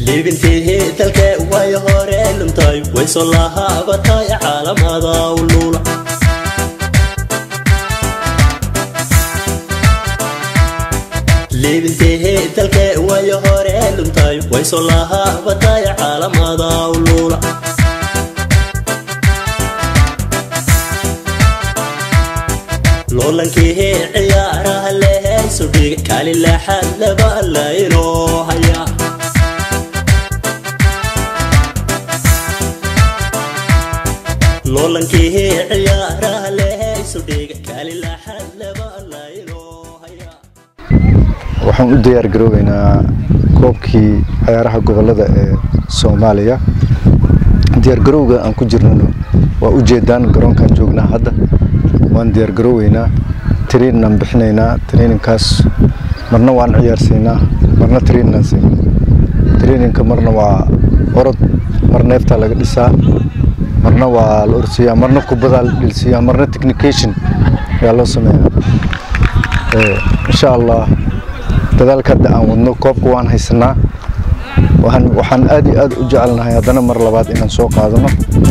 liibintii dalke way hore lumtay way soo lahaabatay caalamada ulula liibintii dalke way hore lumtay way soo lahaabatay caalamada ulula loolankii ciyaaraha lehaysu dhig kaali laaxaad laba laynoo haya loolankii ciyaaraha lehaysu dhig kaali laaxaad laba laynoo haya waxaan u diyaar garoobeynaa koobkii ciyaaraha gobolada ee soomaaliya diyaargarowga aan ku jirnano waa u jeedaan garoonkaan joognaa hadda waan diyaargarooweynaa traininaan bixinaynaa traininkaas marna waan ciyaarsiinaa marna traininaan siinaa traininka marna waa orod mar neeftaa laga dhisaa marna waa la orsiiyaa marna kubadaa la dhilsiiyaa marna technication ayaa loo sameeyaa insha allah dadaalka hadda aan wadno koobka waan haysanaa waxaan aad iyo aad u jecelnahay haddana mar labaad inaan soo qaadano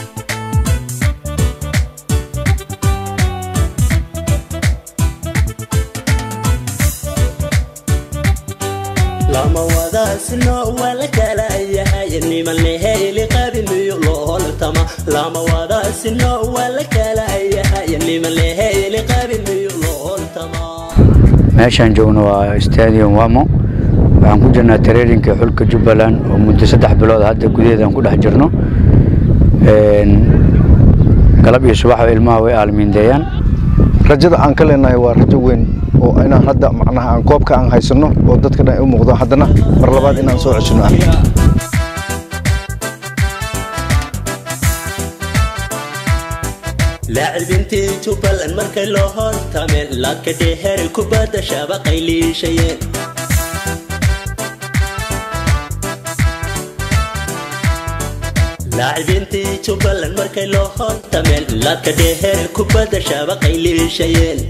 lama wadaasino waa la kala yahay niman leheli qabi miyo looltama lama wadaasino waa la kala yahay niman leheli qabi miyo looltama meeshaan joogno waa stadium wamo waxaan ku jirnaa tareerinka xulka jubbaland oo muddo saddex bilood hadda gudaheedaan ku dhex jirno galab iyo subaxba ilmaha way aalmiindeeyaan rajada aan ka leenahay waa rajo weyn oo inaan hadda macnaha aan koobka aan haysano oo dadka dhan ay u muuqdo haddana mar labaad inaan soo ceshino ah laacibintii jubbaland markay loo hortameen laadka dheher kubadda shabaqay liishayeen laacibintii jubbaland markay loo hortameen laadka dheher kubadda shabaqay liishayeen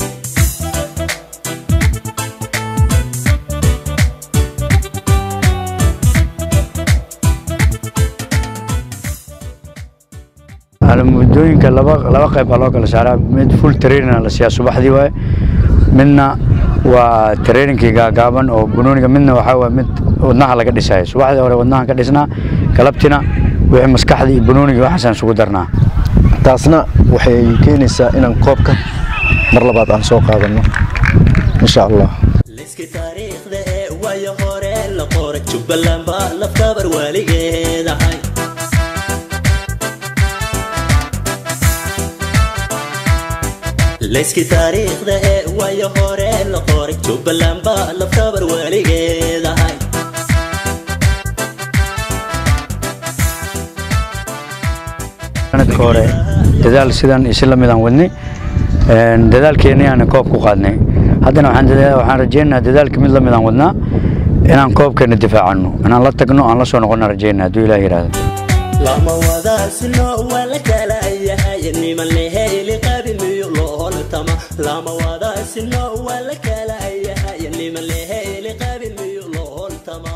muddooyinka laba laba qayb baa loo kala saaraa mid full training la siiyaa subaxdii waaye midna waa trainingkii gaagaaban oo bunooniga midna waxaa waaye mid wadnaha laga dhisayo subaxdii hore wadnahan ka dhisnaa galabtina wixii maskaxdii iyo bunooniga waxaasaan isugu darnaa taasna waxay keenaysaa inaan koobka mar labaad aan soo qaadano insha allah liski taariikhda ee waayo hore la qoray jubbaland baa laftabar waaligeedahay layski taariikhda ee waayo hore la qoray jubbaland baa laftabar waaligeedahay sanadka hore dadaal sidan iyo si lamid aan wadnay dadaalkeennii aan koob ku qaadnay haddana waxaan rajaynayaa dadaalka mid lamid aan wadnaa inaan koobkeena difaacano inaan la tagno aan la soo noqona rajaynaa hadduu ilaah yidhaahdo lama wadaasino waa la kala yahay niman leheli qabi miyo looltama lama wadaasino waa la kala yahay niman leheli qabi miyo looltama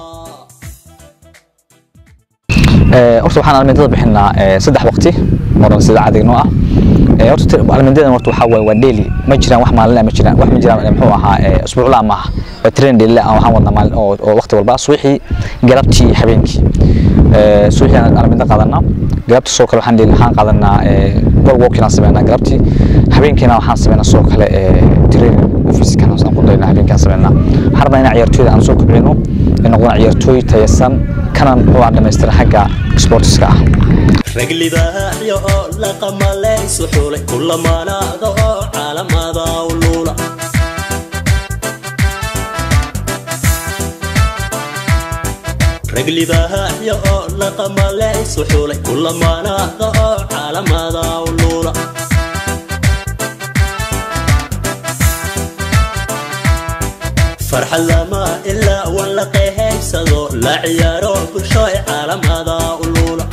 horta waxaan almindada bixinaa saddex waqti moran sida caadiga noo ah horta almindadan horta waxaa waaye waa daily ma jiraan wax maalin ma jiraan wax ma jiraan muxuu ahaa usbuucla ma aha waa train daily ah waxaan wadnaa maalin oo waqti walba subaxii galabtii habeenkii subaxii aan alminda qaadanaa galabta soo kale waxaan waxaan qaadanaa ball walking aan sameynaa galabtii habeenkiina waxaan sameynaa soo kale training office-kan aan ku daynaa habeenkaan sameynaa waxaan rabnaa inaan ciyaartooyda aan soo kobcino ay noqdaan ciyaartooy tayasan kana muxuu aan dhamaystiran xagga sportiska ah rag libaaxyo oo la qamalaysu xulay kulamaanaada oo caalamada ulula rag libaaxyo oo la qamalaysu xulay kulamaanaada oo caalamada ulula farxad lama ilaa wan la qehaybsado la ciyaaro bulsho ee caalamada ulula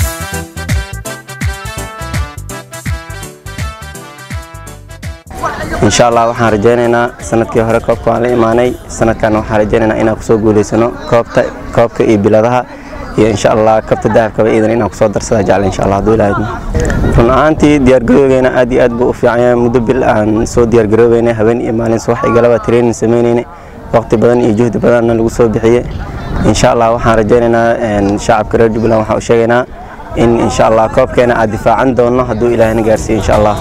insha allah waxaan rajaynaynaa sanadkii hore koobka waan la imaanay sanadkan waxaan rajaynaynaa inaan kusoo guulaysano koobta koobka iyo biladaha iyo insha allah kabta dahabkaba iidan inaan kusoo darsada jecla insha allah hadduu ilaahay idmo run ahaantii diyaargarowgeena aad iyo aad buu u fiican yahay muddo bil aan soo diyaargaroobeynay habeen iyo maalin subax iyo galaba training sameyneynay waqti badan iyo juhdi badanna lagu soo bixiyey insha allah waxaan rajaynaynaa shacabka reer jubbaland waxaan u sheegaynaa in insha allah koobkeena aad difaacan doonno hadduu ilaahayna gaarsiiyo insha allah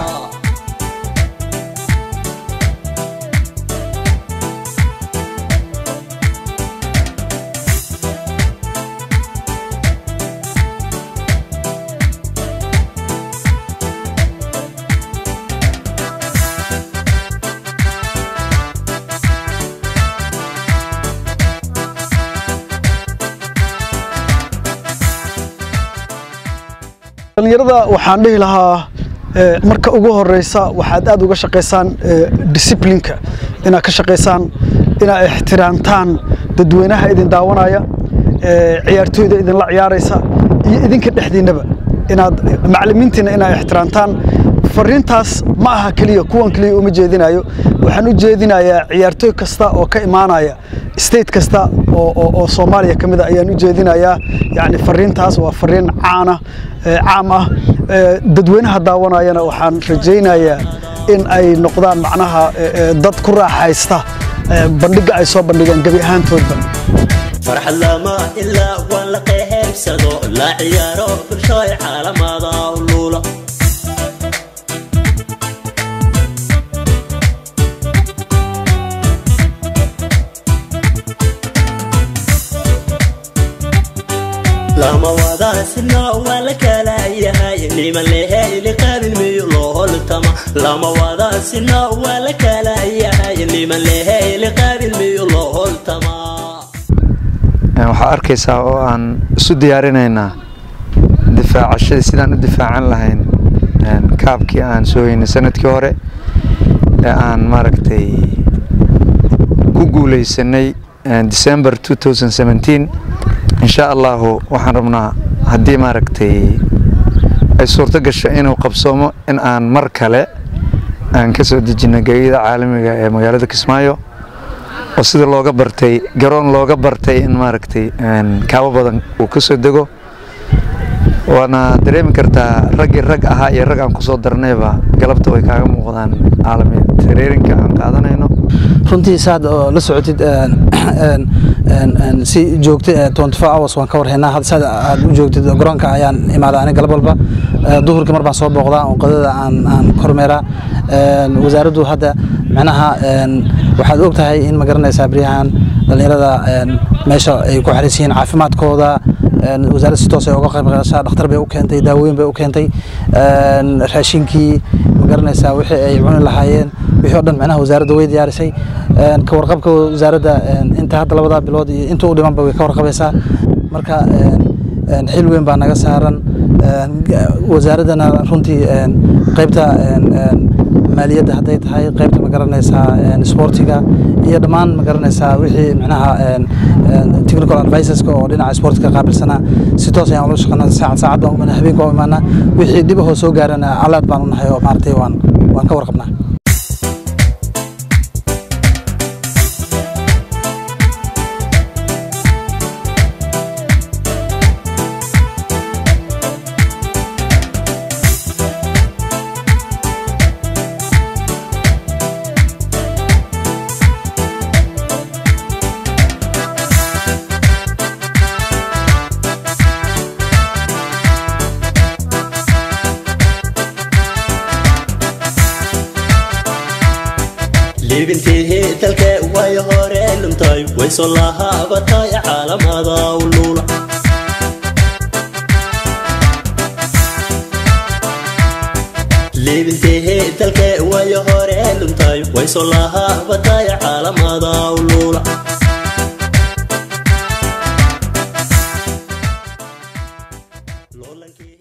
dhalinyarada waxaan dhihi lahaa marka ugu horeysa waxaad aad uga shaqaysaan disciplinka inaad ka shaqaysaan inaad ixtiraamtaan dadweynaha idin daawanaya ciyaartooyda idinla ciyaaraysa iyo idinka dhexdiinnaba inaad macallimiintiina inaad ixtiraamtaan fariintaas ma aha keliya kuwan keliya uma jeedinayo waxaan u jeedinayaa ciyaartooy kasta oo ka imaanaya state kasta oo soomaaliya ka mid a ayaan u jeedinayaa yani fariintaas waa fariin caana caam ah dadweynaha daawanayana waxaan rajaynayaa in ay noqdaan macnaha dad ku raaxaysta bandhiga ay soo bandhigeen gebi ahaantoodba farxad lama ilaa waan la qeybsado la ciyaaro bulshooy caalamada luula lama wadaasina waa la kala yahay niman leheli qabil miyo loo holtama lama wadaasina waa la kala yahay niman leheli qabil miyo loo holtama waxaa arkaysaa oo aan isu diyaarinaynaa difaacashadii sidaan u difaacan lahayn kaabkii aan soo heynay sanadkii hore ee aan maaragtay ku guuleysanay december insha allahu waxaan rabnaa haddii maaragtay ay suurto gasho inuu qabsoomo in aan mar kale aan ka soo dejino gegida caalamiga ee magaalada kismaayo oo sida looga bartay garoon looga bartay in maaragtay kaabo badan uu ka soo dego waana dareemi kartaa raggii rag ahaa iyo rag aan kusoo darnayba galabta way kaaga muuqdaan caalami tareerinka aan qaadanayno runtii saad oo la socotid si joogta twenty four hours waan ka warhaynaa hadda saad aad u joogtid garoonka ayaan imaada aniga galab walba duhurkii mar baan soo booqdaa oo qadada aan aan kormeeraa wasaaraddu hadda micnaha waxaad og tahay in ma garanaysaa baryahan dhallinyarada meesha ay ku xariis yihiin caafimaadkooda wasaaradda si toos ay uga qayb qaadashaa dhakhtar bay u keentay daawooyin bay u keentay raashinkii ma garanaysaa wixii ay cuni lahaayeen wixii oo dhan micnaha wasaaradda way diyaarisay ka warqabka wasaaradda inta hadda labadaa bilood iyo inta u dhimanba way ka warqabaysaa marka xil weyn baa naga saaran wasaaraddana runtii qaybta maaliyadda hadday tahay qaybta ma garanaysaa sportiga iyo dhammaan ma garanaysaa wixii micnaha technical adviceska oo dhinaca sportka qaabilsanaa si toos ayaan ula shaqeynaa saacad saacad baan umanaa habeenka oo imaanaa wixii dhibahoo soo gaarana calaad baan u nahay oo maaragtay waan waan ka warqabnaa libintii dalka way hore luntay way soo lahaabatay caalamada luula libintii dalka way hore luntay way soo lahaabatay caalamada luula loolankii